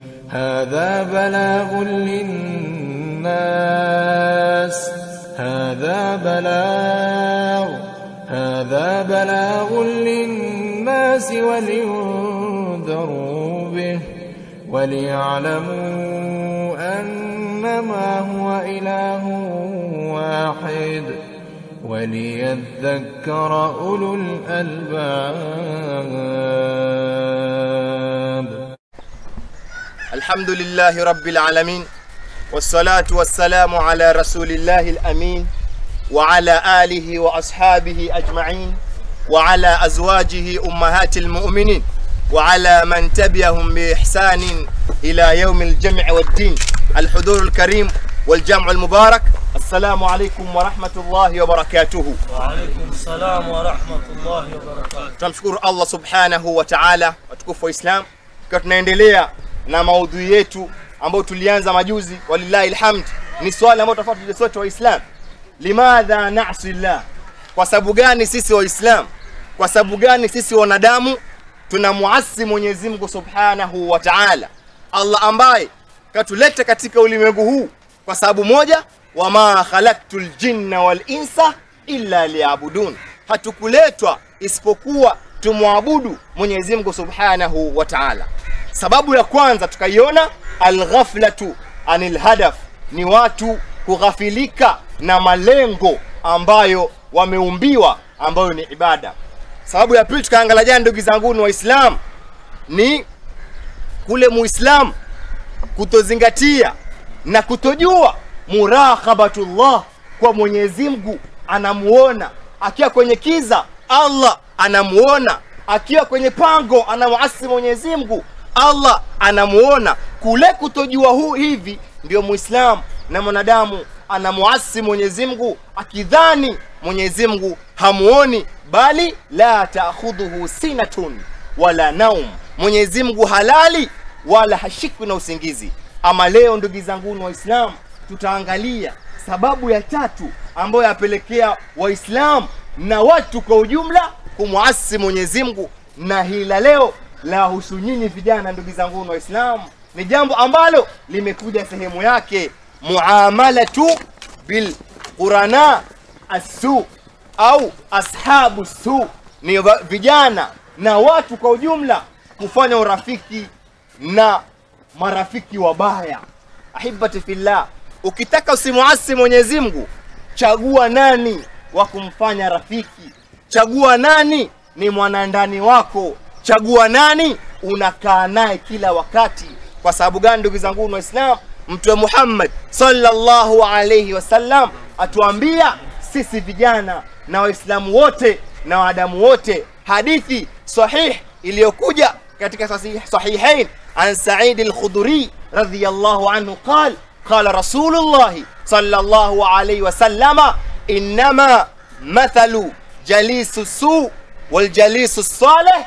هذا بلاغ للناس هذا بلاغ هذا بلاغ للناس ولينذروا به وليعلموا أنما هو إله واحد وليذكر أولو الألباب الحمد لله رب العالمين والصلاة والسلام على رسول الله الأمين وعلى آله وأصحابه أجمعين وعلى أزواجه أمهات المؤمنين وعلى من تبعهم بإحسان إلى يوم الجمع والدين الحضور الكريم والجمع المبارك السلام عليكم ورحمة الله وبركاته وعليكم السلام ورحمة الله وبركاته tunamshukuru allah subhanahu wa taala watukufu wa islam ikiwa tunaendelea na maudhui yetu ambayo tulianza majuzi walillahi lhamd ni swali ambayo tofauti tuje sote waislam limadha nasi llah kwa sababu gani sisi waislam kwa sababu gani sisi wanadamu tunamuasi mwenyezi mungu subhanahu wa taala allah ambaye katuleta katika ulimwengu huu kwa sababu moja wama khalaktu ljinna walinsa illa liyabudun hatukuletwa isipokuwa tumwabudu mwenyezi mungu subhanahu wa taala sababu ya kwanza tukaiona alghaflatu anil hadaf ni watu kughafilika na malengo ambayo wameumbiwa ambayo ni ibada sababu ya pili tukaangalia jana ndugu zangu ni waislamu ni kule muislamu kutozingatia na kutojua muraqabatullah kwa mwenyezi mungu anamuona akiwa kwenye kiza allah anamuona akiwa kwenye pango anamuasi mwenyezi mungu allah anamuona kule kutojua huu hivi ndio muislamu na mwanadamu anamuasi mwenyezi mungu akidhani mwenyezi mungu hamuoni bali la taakhudhuhu sinatun wala naum mwenyezi mungu halali wala hashikwi na usingizi ama leo ndugu zanguni waislamu tutaangalia sababu ya tatu ambayo yapelekea waislamu na watu kwa ujumla kumwasi mwenyezi mungu na hila leo la husu nyinyi vijana ndugu zangu waislamu ni jambo ambalo limekuja sehemu yake muamalatu bilqurana assu au ashabu su ni va- vijana na watu kwa ujumla kufanya urafiki na marafiki wabaya ahibati fillah ukitaka usimuasi mwenyezi mungu chagua nani wa kumfanya rafiki chagua nani ni mwanandani wako chagua nani unakaa naye kila wakati kwa sababu gani ndugu zangu waislam mtume muhammad sallallahu alaihi wasallam atuambia sisi vijana na waislamu wote na waadamu wote hadithi sahih iliyokuja katika sahih- sahihain an saidi al-khudri radiyallahu anhu qal qala rasulullahi sallallahu alayhi wasallama innama mathalu jalisu su waljalisu salih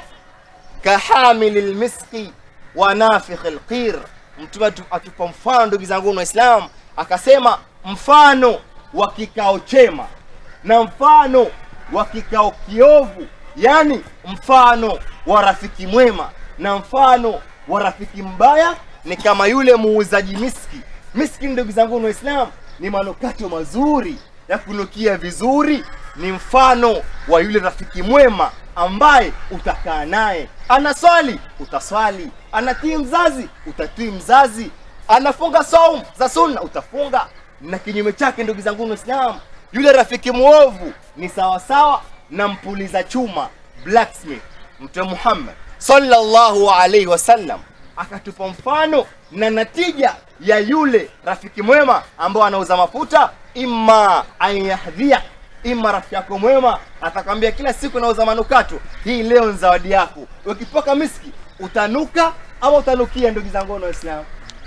kahamili lmiski wa nafikhi lqir mtume atu- atupa mfano ndugu zangu waislamu akasema mfano wa kikao chema na mfano wa kikao kiovu yani mfano wa rafiki mwema na mfano wa rafiki mbaya ni kama yule muuzaji miski miski ndugu zangu waislamu ni manukato mazuri ya kunukia vizuri ni mfano wa yule rafiki mwema ambaye utakaa naye anaswali utaswali anatii mzazi utatii mzazi anafunga saum za sunna utafunga na kinyume chake ndugu zangu waislamu yule rafiki mwovu ni sawasawa na mpuliza chuma blacksmith mtume muhammad sallallahu alaihi wasallam akatupa mfano na natija ya yule rafiki mwema ambao anauza mafuta imma an yahdhia ima rafiki yako mwema atakwambia kila siku nauza manukato hii leo ni zawadi yako ukipoka miski utanuka ama utanukia ndugu zangu na waislamu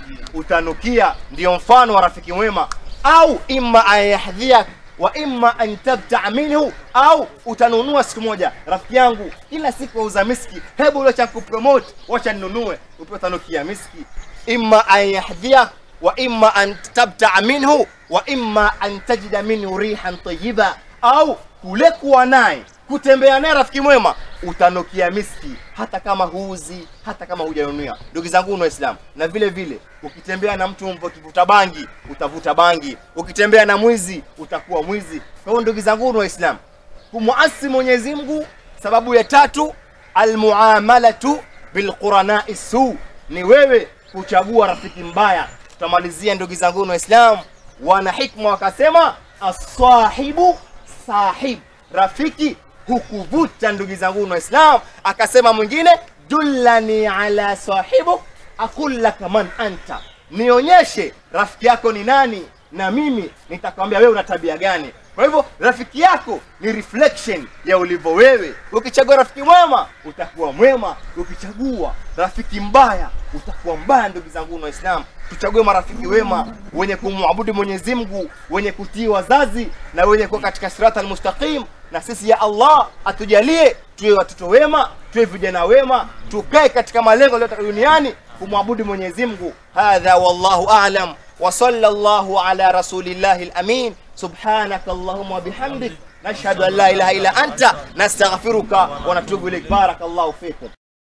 utanukia ndio mfano wa rafiki mwema au imma an yahdhiak wa imma an tabtaa minhu au utanunua siku moja rafiki yangu kila siku wauza miski hebu wacha kupromote wacha ninunue upe utanukia miski imma an yahdhiak wa imma an tabtaa minhu wa imma an tajida minhu rihan tayiba au kule kuwa naye kutembea naye rafiki mwema utanukia miski hata kama huuzi hata kama hujanunia ndugu zangu na waislamu na vile vile ukitembea na mtu ukivuta bangi utavuta bangi ukitembea na mwizi utakuwa mwizi kwa hiyo ndugu zangu na waislamu kumuasi mwenyezi mungu sababu ya tatu almuamalatu bilquranai su ni wewe kuchagua rafiki mbaya tutamalizia ndugu zangu na waislamu wana hikma wakasema asahibu sahib rafiki hukuvuta ndugu zangu na waislamu akasema mwingine dullani ala sahibu aqul laka man anta nionyeshe rafiki yako ni nani na mimi nitakwambia wewe una tabia gani kwa hivyo rafiki yako ni reflection ya ulivyo wewe ukichagua rafiki mwema utakuwa mwema ukichagua rafiki mbaya utakuwa mbaya ndugu zangu na waislamu tuchague marafiki wema wenye kumwabudu mwenyezi mungu wenye kutii wazazi na wenye kuwa katika sirata almustaqim na sisi ya allah atujalie tuwe watoto wema tuwe vijana wema tukae katika malengo yaliyotoka duniani kumwabudu mwenyezi mungu hadha wallahu alam وصلى الله على رسول الله الأمين سبحانك اللهم وبحمدك نشهد أن لا إله إلا أنت نستغفرك ونتوب إليك بارك الله فيكم